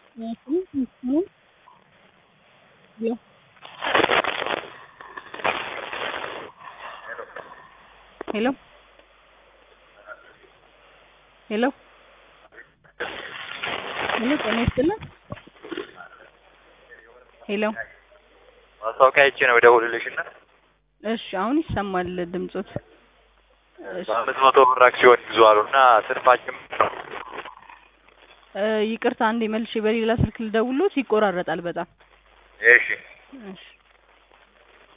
ሄሎ ሄሎ ሄሎ ጤና ይስጥልን ሄሎ ማስታወቂያ አይቼ ነው የምደውልልሽ እና እሺ አሁን ይሰማል ድምጾት እሺ በአምስት መቶ ብር አክሲዮን ይግዙ አሉ እና ትርፋችን ነው እ ይቅርታ አንዴ መልሼ በሌላ ስልክ ልደውልዎት ይቆራረጣል በጣም እሺ እሺ